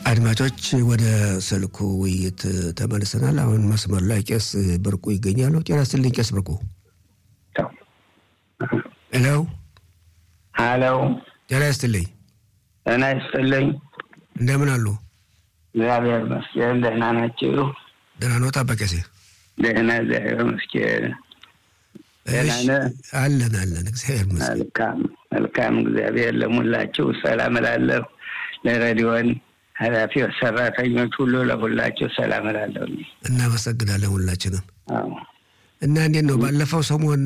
አድማጮች ወደ ስልኩ ውይይት ተመልሰናል። አሁን መስመር ላይ ቄስ ብርቁ ይገኛሉ። ጤና ይስጥልኝ ቄስ ብርቁ። ሄሎ ሀሎ፣ ጤና ይስጥልኝ። ጤና ይስጥልኝ። እንደምን አሉ? እግዚአብሔር ይመስገን። ደህና ናችሁ? ደህና ነው ጣበቀሴ? ደህና እግዚአብሔር ይመስገን። ደህና ነህ? አለን አለን፣ እግዚአብሔር ይመስገን። መልካም መልካም። እግዚአብሔር ለሙላችሁ ሰላም እላለሁ። ለሬዲዮን ኃላፊዎች፣ ሰራተኞች ሁሉ ለሁላችሁ ሰላም እላለሁ። እናመሰግናለን ሁላችንም። አዎ እና እንዴት ነው ባለፈው ሰሞን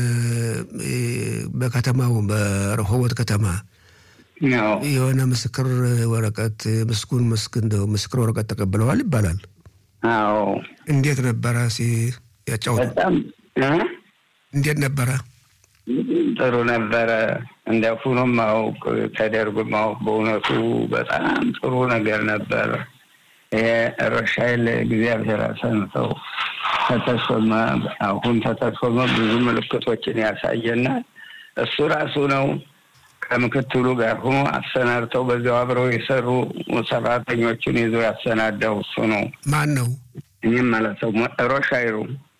በከተማው በረሆቦት ከተማ ነው የሆነ ምስክር ወረቀት ምስጉን ምስክን ምስክር ወረቀት ተቀብለዋል ይባላል። አዎ እንዴት ነበረ? ሲ ያጫወቱ በጣም እ? እንዴት ነበረ? ጥሩ ነበረ። እንደ ሁኖ ማወቅ ተደርጎ ማወቅ በእውነቱ በጣም ጥሩ ነገር ነበር። ይሄ ሮሻይል እግዚአብሔር አሰንተው ተተሾመ። አሁን ተተሾመ ብዙ ምልክቶችን ያሳየናል። እሱ ራሱ ነው ከምክትሉ ጋር ሆኖ አሰናድተው በዚያው አብረው የሰሩ ሰራተኞችን ይዞ ያሰናዳው እሱ ነው። ማን ነው? እኔም ማለት ነው ሮሻይሉ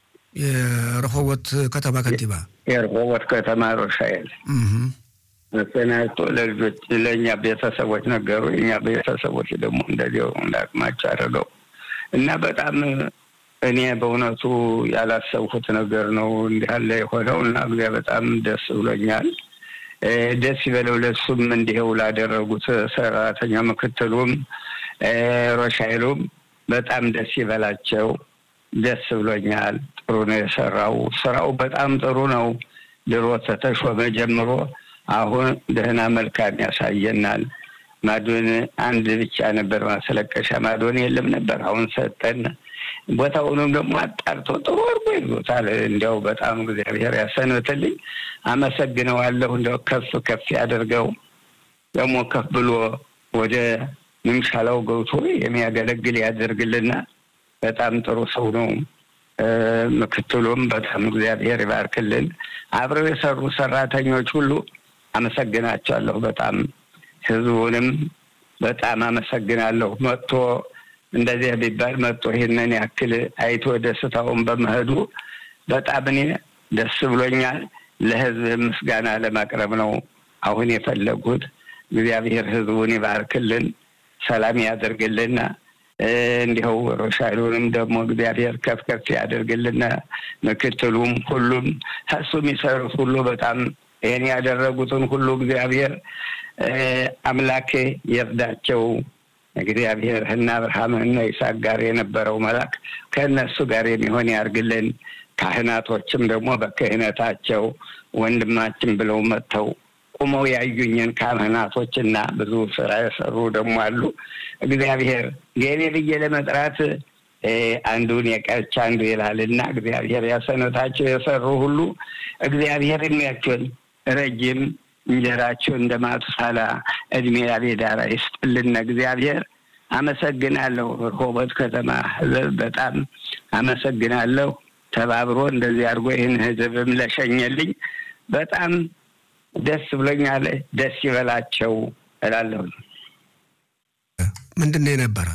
የረሆቦት ከተማ ከንቲባ። የርሆቦት ከተማ ሮሻይል እህ መሰናድቶ ለልጆች ለእኛ ቤተሰቦች ነገሩ። የእኛ ቤተሰቦች ደግሞ እንደዚያው እንዳቅማቸው አድርገው እና በጣም እኔ በእውነቱ ያላሰብኩት ነገር ነው እንዲህ ያለ የሆነው እና እግዚአ በጣም ደስ ብሎኛል። እ ደስ ይበለው ለሱም እንዲሄው ላደረጉት ሰራተኛ ምክትሉም እ ሮሻይሉም በጣም ደስ ይበላቸው። ደስ ብሎኛል። ጥሩ ነው የሰራው። ስራው በጣም ጥሩ ነው። ድሮ ተተሾመ ጀምሮ አሁን ደህና መልካም ያሳየናል። ማዶን አንድ ብቻ ነበር ማስለቀሻ ማዶን የለም ነበር። አሁን ሰጠን። ቦታውንም ደግሞ አጣርቶ ጥሩ አድርጎ ይዞታል። እንዲያው በጣም እግዚአብሔር ያሰንብትልኝ። አመሰግነዋለሁ። እንዲያው ከፍ ከፍ ያደርገው ደግሞ ከፍ ብሎ ወደ ምምሻላው ገብቶ የሚያገለግል ያደርግልና በጣም ጥሩ ሰው ነው። እ ምክትሉም በጣም እግዚአብሔር ይባርክልን። አብረው የሰሩ ሰራተኞች ሁሉ አመሰግናቸዋለሁ። በጣም ህዝቡንም በጣም አመሰግናለሁ። መጥቶ እንደዚህ ቢባል መጥቶ ይህንን ያክል አይቶ ደስታውን በመሄዱ በጣም እኔ ደስ ብሎኛል። ለህዝብ ምስጋና ለማቅረብ ነው አሁን የፈለጉት። እግዚአብሔር ህዝቡን ይባርክልን፣ ሰላም ያደርግልና እንዲኸው ሮሻይሉንም ደግሞ እግዚአብሔር ከፍ ከፍ ያደርግልና ምክትሉም ሁሉም እሱ የሚሰሩት ሁሉ በጣም ይህን ያደረጉትን ሁሉ እግዚአብሔር አምላክ ይርዳቸው። እግዚአብሔር እነ አብርሃም እነ ይስሐቅ ጋር የነበረው መልአክ ከእነሱ ጋር የሚሆን ያርግልን። ካህናቶችም ደግሞ በክህነታቸው ወንድማችን ብለው መጥተው ቁመው ያዩኝን ካህናቶችና ብዙ ስራ የሰሩ ደግሞ አሉ። እግዚአብሔር ገኔ ብዬ ለመጥራት አንዱን የቀች አንዱ ይላልና እግዚአብሔር ያሰነታቸው የሰሩ ሁሉ እግዚአብሔር እድሜያቸውን ረጅም እንጀራቸው እንደ ማቱሳላ እድሜ ያቤዳራ ይስጥልን። እግዚአብሔር አመሰግናለሁ። ርሆቦት ከተማ ህዝብ በጣም አመሰግናለሁ። ተባብሮ እንደዚህ አድርጎ ይህን ህዝብም ለሸኘልኝ በጣም ደስ ብሎኛል። ደስ ይበላቸው እላለሁ። ምንድን ነው የነበረ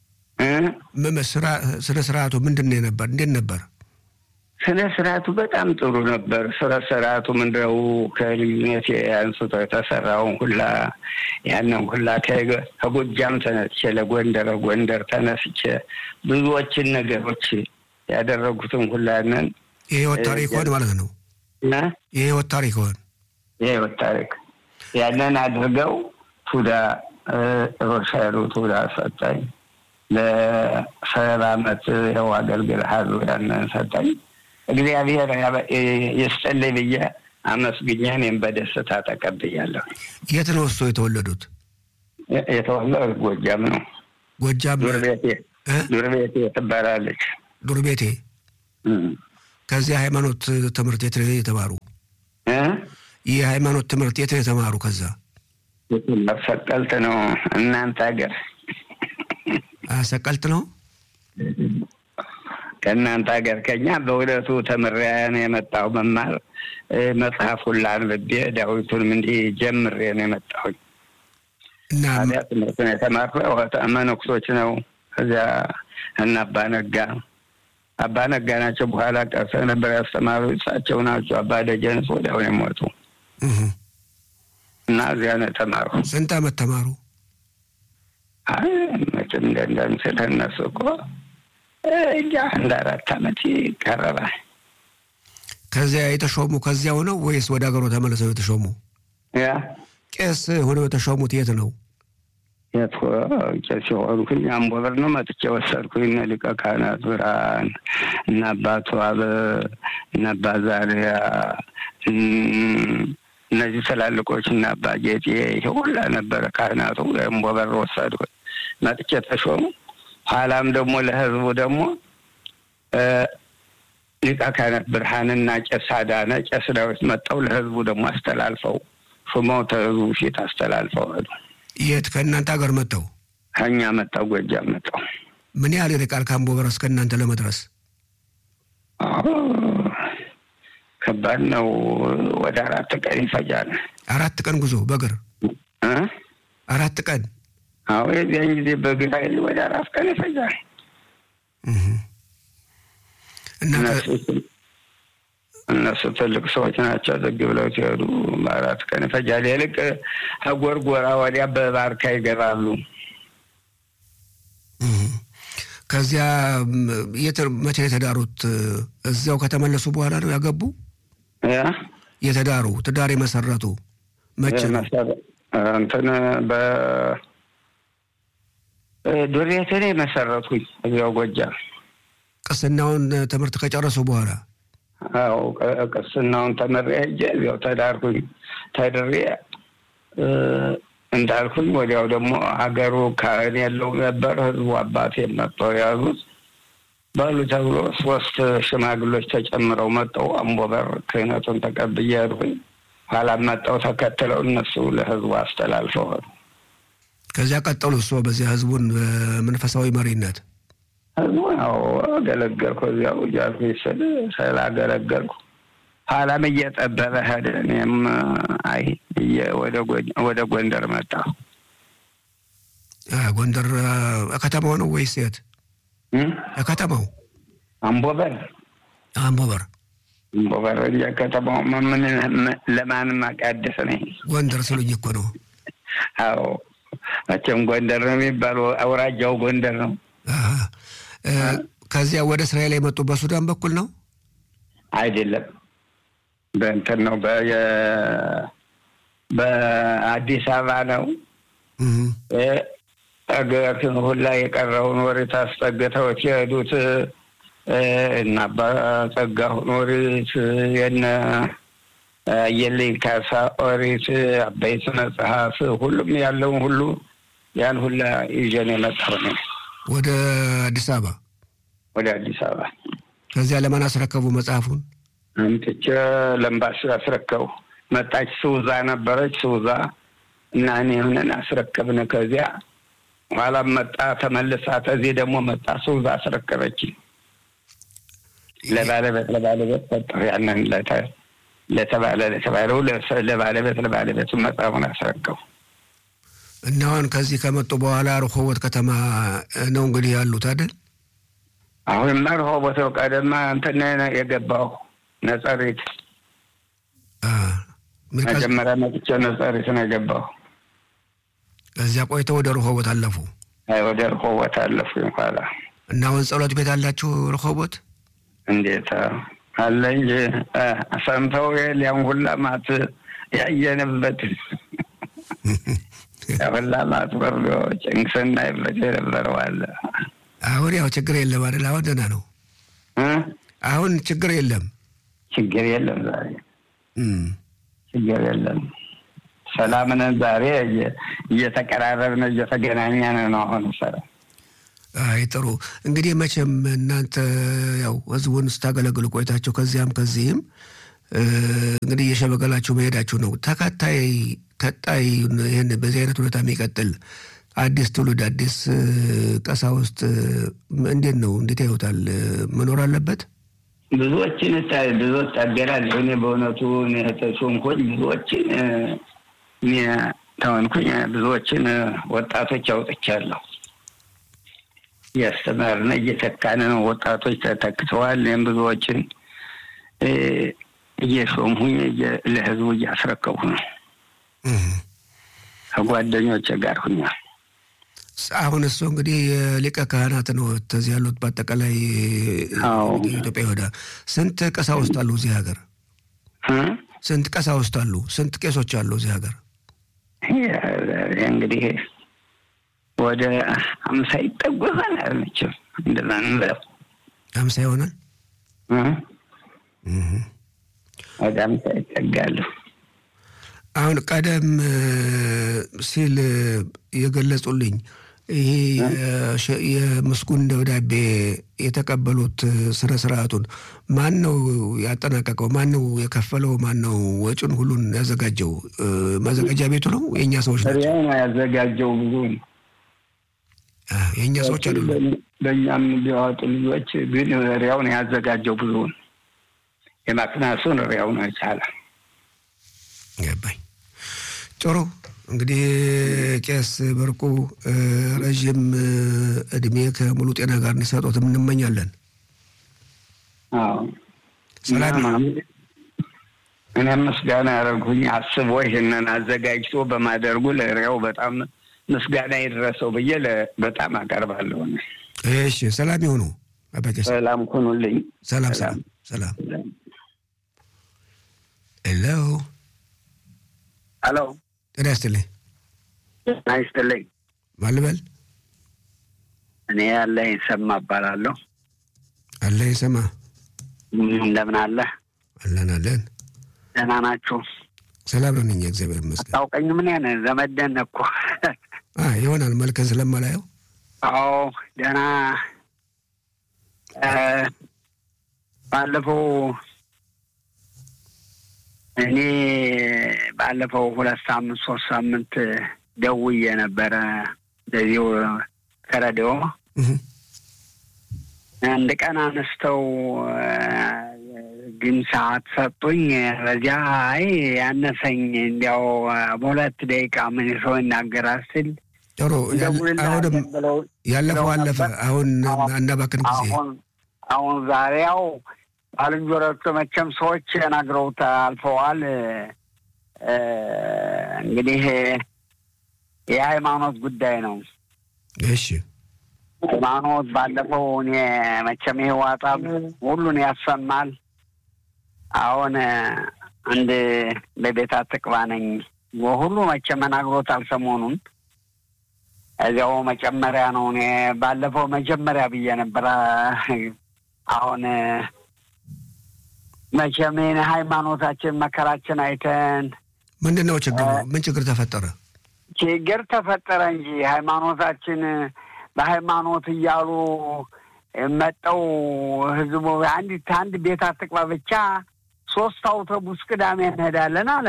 ስነ ስርዓቱ ምንድን ነው የነበር? እንዴት ነበር? ስነ ስርዓቱ በጣም ጥሩ ነበር። ስነ ስርዓቱ ምንድነው ከልዩነት አንስቶ የተሰራውን ሁላ ያንን ሁላ ከጎጃም ተነስቼ ለጎንደር ጎንደር ተነስቼ ብዙዎችን ነገሮች ያደረጉትን ሁላንን የህይወት ታሪክ ሆን ማለት ነው። እና የህይወት ታሪክ ሆን የህይወት ታሪክ ያንን አድርገው ቱዳ ሮሻሉ ቱዳ ሰጠኝ። ለሰባ አመት ይኸው አገልግልሃል ያንን ሰጠኝ። እግዚአብሔር ይስጥልኝ ብዬ አመስግኜ እኔም በደስታ ተቀብያለሁ። የት ነው እሱ የተወለዱት? የተወለዱት ጎጃም ነው። ጎጃም ዱር ቤቴ እ? ዱር ቤቴ ትባላለች። ዱር ቤቴ። ከዚህ ሃይማኖት ትምህርት የት ነው የተማሩ? እ? ይህ ሃይማኖት ትምህርት የት ነው የተማሩ? ከዛ ሰቀልት ነው እናንተ ሀገር ሰቀልት ነው። ከእናንተ ሀገር ከኛ በእውነቱ ተምሬያን የመጣው መማር መጽሐፉን ላንብቤ ዳዊቱንም እንዲህ ጀምሬ ነው የመጣሁኝ እና ታዲያ ትምህርትን የተማርነው መነኩሶች ነው። እዚያ እና አባ ነጋ አባ ነጋ ናቸው። በኋላ ቀርሰ ነበር ያስተማሩ እሳቸው ናቸው። አባ ደጀንስ ወዲያው ነው የሞቱ እህ፣ እና እዚያ ነው የተማሩ። ስንት ዓመት ተማሩ? አይ መቼም እንደንደምስል እነሱ እኮ እጃ እንደ አራት ዓመት ይቀረባል። ከዚያ የተሾሙ ከዚያው ነው ወይስ ወደ ሀገሩ ተመልሰው የተሾሙ? ያ ቄስ ሆነው የተሾሙት የት ነው? የት ቄስ የሆንኩኝ አምቦ በር ነው መጥቼ ወሰድኩኝ። እነ ሊቀ ካህናት ብርሃን እና አባቱ አበ እና አባ ዛሪያ እም፣ እነዚህ ትላልቆች እና አባ ጌጤ ይሄ ሁላ ነበረ ካህናቱ። አምቦ በር ወሰድኩኝ መጥቼ ተሾሙ። ኋላም ደግሞ ለህዝቡ ደግሞ እ፣ ሊቀ ካህናት ብርሃንና ቄስ አዳነ ቄስ ዳዊት መጠው ለህዝቡ ደግሞ አስተላልፈው ሹመው ተህዝቡ ፊት አስተላልፈው ሄዱ። የት ከእናንተ ሀገር መጥተው? ከኛ መጣው ጎጃም መጣው። ምን ያህል ይርቃል ከአምቦ በር እስከ እናንተ ለመድረስ? አዎ ከባድ ነው። ወደ አራት ቀን ይፈጃል። አራት ቀን ጉዞ በእግር እ? አራት ቀን። አዎ የዚያን ጊዜ በግራ ኃይል ወደ አራት ቀን ይፈጃል። እህ። እና ከ- እነሱ እነሱ ትልቅ ሰዎች ናቸው። ዝግ ብለው ሲሄዱ በአራት ቀን ይፈጃል። ይልቅ ከጎርጎራ ወዲያ በባርካ ይገባሉ። እህ። ከዚያ ም፣ የት መቼ ነው የተዳሩት? እዚያው ከተመለሱ በኋላ ነው ያገቡ? ያ የተዳሩ ትዳር የመሰረቱ መቼ ነው? መሰረ- እንትን በ ዱሬትን መሰረቱኝ እዚያው ጎጃም ቅስናውን ትምህርት ከጨረሱ በኋላ አዎ ቅ- ቅስናውን ተመሬ ሄጄ እዚያው ተዳርኩኝ። ተድሬ እ፣ እንዳልኩኝ ወዲያው ደግሞ ሀገሩ ካህን የለው ነበር። ህዝቡ አባቴ መጥተው የያዙት በሉ ተብሎ ሶስት ሽማግሎች ተጨምረው መጠው አምቦበር ክህነቱን ተቀብዬ ሄድኩኝ። ኋላም መጠው ተከትለው እነሱ ለህዝቡ አስተላልፈው ሄዱ። ከዚያ ቀጠሉ እሶ በዚያ ህዝቡን በመንፈሳዊ መሪነት ህዝቡ ያው አገለገልኩ። እዚያው እያልኩኝ ስል ስላገለገልኩ ኋላም እየጠበበ ሄደ። እኔም አይ ብዬ ወደ ጎ- ወደ ጎንደር መጣሁ። አ፣ ጎንደር አ፣ ከተማው ነው ወይስ የት? እም? ከተማው አምቦበር አምቦበር አምቦበር እንጂ ከተማው ምን ለማንም አቃደስ ነኝ። ጎንደር ስሉኝ እኮ ነው። አዎ መቼም ጎንደር ነው የሚባለው። አውራጃው ጎንደር ነው። አሀ። እ፣ ከዚያ ወደ እስራኤል የመጡ በሱዳን በኩል ነው። አይደለም በእንትን ነው በየ- በአዲስ አበባ ነው። እህ። አገራችን ሁላ የቀረውን ወሬት አስጠግተው የሄዱት እ፣ እነ አባ ጸጋሁን ወሬት የነ አየለኝ ካሳ ኦሪት አበይት መጽሐፍ ሁሉም ያለውን ሁሉ ያን ሁላ ይዤን የመጣሁ ነው ወደ አዲስ አበባ ወደ አዲስ አበባ ከዚያ ለማን አስረከቡ መጽሐፉን? አምጥቼ ለምባስ አስረከቡ። መጣች ስውዛ ነበረች ስውዛ እና እኔ ሆነን አስረከብን። ከዚያ ኋላም መጣ ተመልሳ፣ ከዚህ ደግሞ መጣ ስውዛ አስረከበች። ለባለቤት ለባለቤት ሰጠሁ። ያንን ለተ- ለተባለ ለተባለው ለሰ- ለባለቤት ለባለቤቱ መጽሐፉን አስረከቡ። እና አሁን ከዚህ ከመጡ በኋላ ረሆቦት ከተማ ነው እንግዲህ ያሉት አይደል? አሁንማ ረሆቦት ነው። ቀደማ እንትን ነው የገባሁ ነጸሪት። አ፣ ምን ከዚ- መጀመሪያ መጥቼ ነጸሪት ነው የገባሁ። ከዚያ ቆይተው ወደ ረሆቦት አለፉ አይ ወደ ረሆቦት አለፉኝ ኋላ እና አሁን ጸሎት ቤት አላችሁ ረሆቦት? እንዴት አለ እንጂ እ፣ ሰምተው ያን ሁላ ማት ያየንበት ሁላ ማት ወርዶ ጭንቅስና ይበት የነበረው አለ አሁን ያው ችግር የለም አይደል? አሁን ደህና ነው። እ? አሁን ችግር የለም። ችግር የለም ዛሬ እም። ችግር የለም። ሰላም ነን ዛሬ እየ- እየተቀራረብን እየተገናኘን ነው። አሁን ሰላም አይ ጥሩ እንግዲህ መቼም እናንተ ያው ህዝቡን ስታገለግሉ ቆይታችሁ ከዚያም ከዚህም እ፣ እንግዲህ እየሸመገላችሁ መሄዳችሁ ነው። ተከታይ ቀጣይ ይህን በዚህ አይነት ሁኔታ የሚቀጥል አዲስ ትውልድ አዲስ እ፣ ቀሳውስት እ፣ እንዴት ነው እንዴት ያዩታል? እ፣ መኖር አለበት። ብዙዎችን እታ- ብዙዎች ታገላለሁ። እኔ በእውነቱ እኔ ተሾምኮኝ ብዙዎችን እ፣ እኔ ተሆንኩኝ ብዙዎችን ወጣቶች አውጥቻለሁ። እያስተማርን እየተካን ነው። ወጣቶች ተተክተዋል። ይህም ብዙዎችን እየሾምሁኝ ለህዝቡ እያስረከቡ ነው። ከጓደኞች ጋር ሁኛል። አሁን እሱ እንግዲህ የሊቀ ካህናት ነው ተዚህ ያሉት። በአጠቃላይ ኢትዮጵያ ወደ ስንት ቀሳውስት አሉ እዚህ ሀገር? ስንት ቀሳውስት አሉ? ስንት ቄሶች አሉ እዚህ ሀገር? እንግዲህ ወደ አምሳ ይጠጉ ይሆናል። መቼም እንደዛ ነው። አምሳ ይሆናል። ወደ አምሳ ይጠጋሉ። አሁን ቀደም ሲል የገለጹልኝ ይሄ የምስጉን ደብዳቤ የተቀበሉት ስነ ስርዓቱን ማን ነው ያጠናቀቀው? ማን ነው የከፈለው? ማን ነው ወጪውን ሁሉን ያዘጋጀው? ማዘጋጃ ቤቱ ነው? የእኛ ሰዎች ናቸው ነው ያዘጋጀው። ብዙ የእኛ ሰዎች አይደሉም። በእኛም ቢያወጡ ልጆች ግን ሪያውን ያዘጋጀው ብዙውን የማክናሱን ሪያው ነው የቻለ ገባኝ። ጥሩ እንግዲህ ቄስ ብርቁ ረዥም እድሜ ከሙሉ ጤና ጋር እንዲሰጡትም እንመኛለን። ሰላም እኔም ምስጋና ያደረጉኝ አስቦ ይህንን አዘጋጅቶ በማደርጉ ለሪያው በጣም ምስጋና ይድረሰው ብዬ በጣም አቀርባለሁ። እሺ፣ ሰላም ይሁኑ። ሰላም ሁኑልኝ። ሰላም ሰላም ሰላም። ሄሎ ሄሎ ጤና ይስጥልኝ። ጤና ይስጥልኝ። ማን ልበል? እኔ ያለ ይሰማ እባላለሁ። አለ ይሰማ። እንደምን አለ? አለን አለን። ደህና ናችሁ? ሰላም ነን እኛ እግዚአብሔር ይመስገን። አታውቀኝ? ምን ያን ዘመደን እኮ ይሆናል መልክን ስለማላየው። አዎ ደህና። ባለፈው እኔ ባለፈው ሁለት ሳምንት ሶስት ሳምንት ደውዬ ነበረ እንደዚሁ ከረዲዮ አንድ ቀን አነስተው ግን ሰዓት ሰጡኝ። በዚያ አይ ያነሰኝ እንዲያው በሁለት ደቂቃ ምን ሰው ይናገራል ስል ጥሩ አሁንም ያለፈው አለፈ። አሁን አናባክን ጊዜ አሁን ዛሬ ያው ባልንጀሮቹ መቼም ሰዎች ነግረውት አልፈዋል። እንግዲህ የሃይማኖት ጉዳይ ነው። እሺ ሃይማኖት ባለፈው እኔ መቼም ይሄ ዋጣብ ሁሉን ያሰማል። አሁን አንድ በቤት አትቅባ ነኝ ሁሉ መቼም ነግሮታል ሰሞኑን እዚያው መጨመሪያ ነው። እኔ ባለፈው መጀመሪያ ብዬ ነበረ። አሁን መቼም ሃይማኖታችን መከራችን አይተን ምንድን ነው ችግሩ? ምን ችግር ተፈጠረ? ችግር ተፈጠረ እንጂ ሃይማኖታችን በሃይማኖት እያሉ መጠው ህዝቡ አንዲት አንድ ቤት አትቅባ ብቻ ሶስት አውቶቡስ ቅዳሜ እንሄዳለን አለ።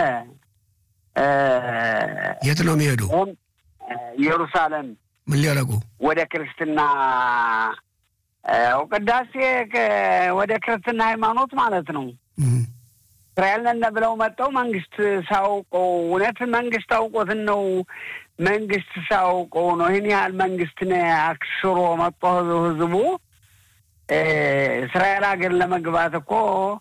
የት ነው የሚሄዱ? ኢየሩሳሌም። ምን ሊያደርጉ? ወደ ክርስትና ቅዳሴ ወደ ክርስትና ሃይማኖት ማለት ነው። እስራኤል ነን ብለው መጠው መንግስት ሳውቀው እውነት መንግስት አውቆትን ነው መንግስት ሳውቀው ነው ይህን ያህል መንግስትን አክስሮ መጦ ህዝቡ እስራኤል ሀገር ለመግባት እኮ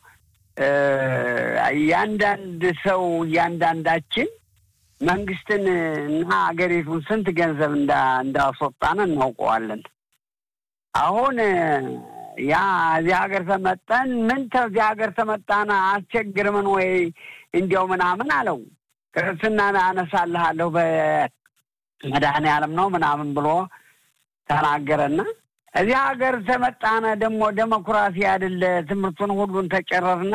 እያንዳንድ ሰው እያንዳንዳችን መንግስትን እና ሀገሪቱን ስንት ገንዘብ እንዳስወጣን እናውቀዋለን። አሁን ያ እዚህ ሀገር ተመጠን ምን ተዚህ ሀገር ተመጣን አስቸግርምን ወይ እንዲያው ምናምን አለው። ክርስትና አነሳልሃለሁ በመድኃኔ ዓለም ነው ምናምን ብሎ ተናገረና እዚህ ሀገር ተመጣነ ደግሞ ዴሞክራሲ አይደለ ትምህርቱን ሁሉን ተጨረስነ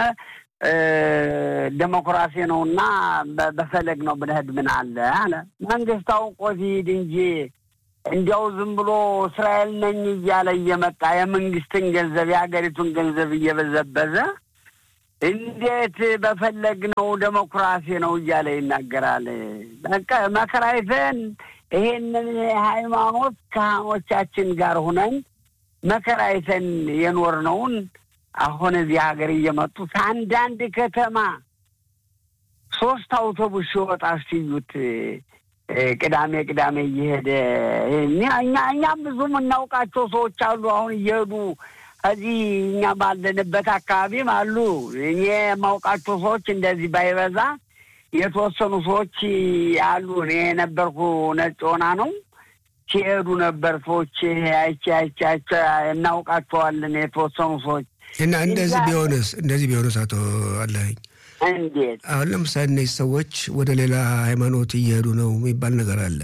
ዴሞክራሲ ነው እና በፈለግ ነው ብንሄድ ምን አለ አለ። መንግስት አውቆ ሲሄድ እንጂ እንዲያው ዝም ብሎ እስራኤል ነኝ እያለ እየመጣ የመንግስትን ገንዘብ የሀገሪቱን ገንዘብ እየበዘበዘ እንዴት በፈለግ ነው ዴሞክራሲ ነው እያለ ይናገራል። በቃ መከራይተን ይሄንን የሃይማኖት ካህኖቻችን ጋር ሁነን መከራይተን የኖርነውን አሁን እዚህ ሀገር እየመጡ ከአንዳንድ ከተማ ሶስት አውቶቡስ ሲወጣ ሲዩት ቅዳሜ ቅዳሜ እየሄደ እኛ እኛም ብዙ የምናውቃቸው ሰዎች አሉ። አሁን እየሄዱ ከዚህ እኛ ባለንበት አካባቢም አሉ። እኔ የማውቃቸው ሰዎች እንደዚህ ባይበዛ የተወሰኑ ሰዎች አሉ። እኔ የነበርኩ ነጭ ሆና ነው ሲሄዱ ነበር ሰዎች አይቼ አይቼ አይቼ እናውቃቸዋለን። የተወሰኑ ሰዎች እና እንደዚህ ቢሆንስ እንደዚህ ቢሆንስ አቶ አለኸኝ እንዴት አሁን ለምሳሌ እነዚህ ሰዎች ወደ ሌላ ሃይማኖት እየሄዱ ነው የሚባል ነገር አለ።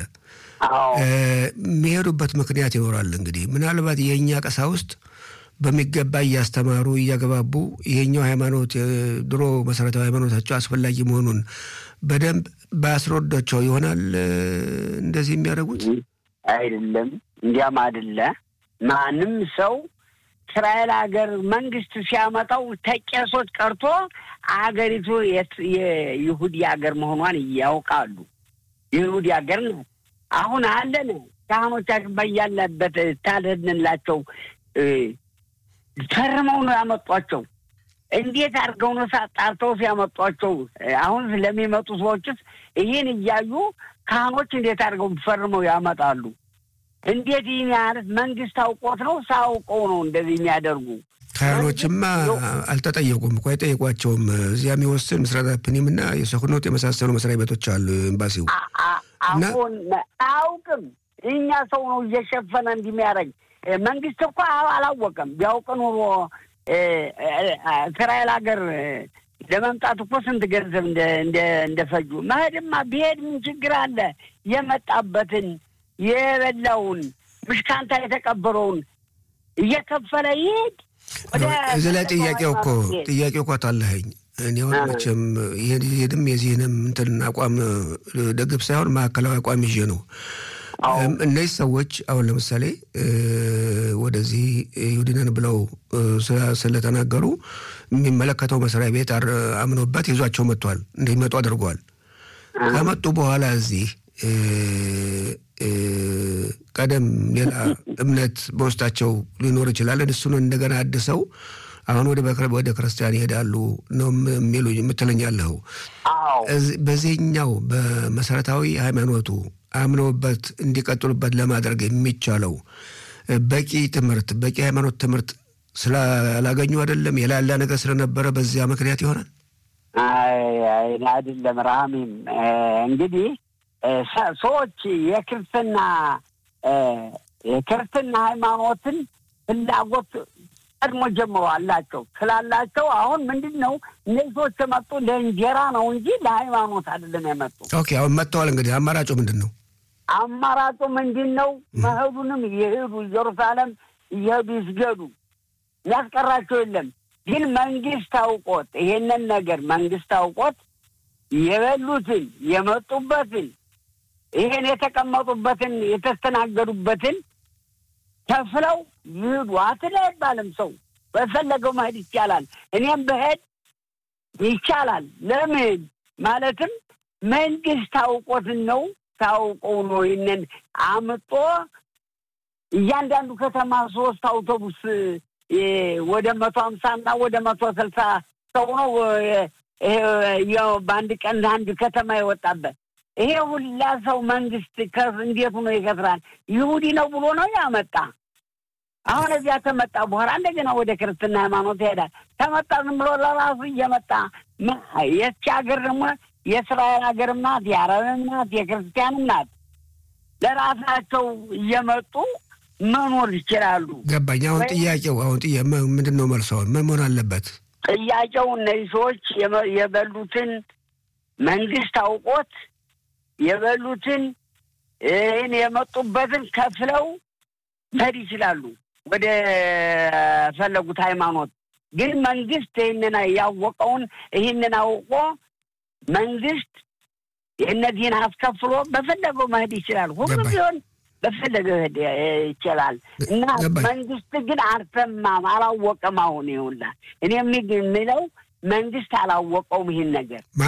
የሚሄዱበት ምክንያት ይኖራል። እንግዲህ ምናልባት የእኛ ቀሳውስት በሚገባ እያስተማሩ እያገባቡ ይሄኛው ሃይማኖት ድሮ መሰረታዊ ሃይማኖታቸው አስፈላጊ መሆኑን በደንብ ባስረዷቸው ይሆናል እንደዚህ የሚያደርጉት አይደለም። እንዲያም አይደለ ማንም ሰው እስራኤል ሀገር መንግስት ሲያመጣው ተቄሶች ቀርቶ አገሪቱ የይሁዲ ሀገር መሆኗን ያውቃሉ። የይሁዲ ሀገር ነው። አሁን አለን ካህኖቻችን በያለበት ታደንላቸው ፈርመው ነው ያመጧቸው። እንዴት አድርገው ነው ጣርተው ሲያመጧቸው? አሁን ለሚመጡ ሰዎችስ ይህን እያዩ ካህኖች እንዴት አድርገው ፈርመው ያመጣሉ? እንዴት ይህን ያህል መንግስት አውቆት ነው ሳያውቀው ነው እንደዚህ የሚያደርጉ? ካህኖችማ አልተጠየቁም እኮ አይጠየቋቸውም። እዚያ የሚወስን ምስራታ ፕኒም እና የሰኩኖት የመሳሰሉ መስሪያ ቤቶች አሉ ኤምባሲው። አሁን አያውቅም። እኛ ሰው ነው እየሸፈነ እንዲህ የሚያደርግ መንግስት እኮ አላወቀም። ቢያውቅ ኑሮ እስራኤል ሀገር ለመምጣት እኮ ስንት ገንዘብ እንደፈጁ መሄድማ ቢሄድ ምን ችግር አለ? የመጣበትን የበላውን ምሽካንታ የተቀበረውን እየከፈለ ይሄድ። እዚህ ላይ ጥያቄው እኮ ጥያቄው እኮ አታለኸኝ እኔ አሁን መቼም ይሄድም የዚህንም እንትን አቋም ደግፍ ሳይሆን ማዕከላዊ አቋም ይዤ ነው እነዚህ ሰዎች አሁን ለምሳሌ ወደዚህ ይሁዲነን ብለው ስለተናገሩ የሚመለከተው መስሪያ ቤት አምኖበት ይዟቸው መጥቷል። እንዲመጡ አድርገዋል። ከመጡ በኋላ እዚህ ቀደም ሌላ እምነት በውስጣቸው ሊኖር ይችላል። እሱን እንደገና አድሰው አሁን ወደ ወደ ክርስቲያን ይሄዳሉ ነው የሚሉ የምትለኛለኸው። በዚህኛው በመሰረታዊ ሃይማኖቱ አምነውበት እንዲቀጥሉበት ለማድረግ የሚቻለው በቂ ትምህርት በቂ ሃይማኖት ትምህርት ስላላገኙ አይደለም፣ የላላ ነገር ስለነበረ በዚያ ምክንያት ይሆናል። አይደለም ረሃሚም እንግዲህ ሰዎች የክርስትና የክርስትና ሃይማኖትን ፍላጎት ቀድሞ ጀምሮ አላቸው ስላላቸው አሁን ምንድን ነው እነዚህ ሰዎች የመጡ ለእንጀራ ነው እንጂ ለሃይማኖት አይደለም የመጡ። ኦኬ አሁን መጥተዋል። እንግዲህ አማራጩ ምንድን ነው? አማራጩ ምንድን ነው? መሄዱንም እየሄዱ ኢየሩሳሌም እየሄዱ ይስገዱ፣ ያስቀራቸው የለም። ግን መንግስት አውቆት ይሄንን ነገር መንግስት አውቆት የበሉትን የመጡበትን ይሄን የተቀመጡበትን የተስተናገዱበትን ከፍለው ይሄዱ። አትለ አይባልም። ሰው በፈለገው መሄድ ይቻላል። እኔም በሄድ ይቻላል። ለምን ማለትም መንግስት አውቆትን ነው ታውቀው ነው ይህንን አምጦ እያንዳንዱ ከተማ ሶስት አውቶቡስ ወደ መቶ ሀምሳ እና ወደ መቶ ስልሳ ሰው ነው በአንድ ቀን አንድ ከተማ የወጣበት ይሄ ሁላ ሰው መንግስት እንዴት ሆኖ ይከስራል? ይሁዲ ነው ብሎ ነው ያመጣ። አሁን እዚያ ተመጣ በኋላ እንደገና ወደ ክርስትና ሃይማኖት ይሄዳል። ተመጣ ዝም ብሎ ለራሱ እየመጣ የቺ ሀገር ደግሞ የእስራኤል ሀገርም ናት፣ የአረብም ናት፣ የክርስቲያንም ናት። ለራሳቸው እየመጡ መኖር ይችላሉ። ገባኝ። አሁን ጥያቄው አሁን ጥያ ምንድን ነው መልሱ? አሁን ምን መሆን አለበት? ጥያቄው እነዚህ ሰዎች የበሉትን መንግስት አውቆት የበሉትን ይህን የመጡበትን ከፍለው መሄድ ይችላሉ ወደ ፈለጉት ሃይማኖት። ግን መንግስት ይህንን ያወቀውን ይህንን አውቆ መንግስት እነዚህን አስከፍሎ በፈለገው መሄድ ይችላል። ሁሉ ቢሆን በፈለገው መሄድ ይችላል እና መንግስት ግን አልሰማም፣ አላወቀም። አሁን ይሁላ እኔ የሚለው መንግስት አላወቀውም ይህን ነገር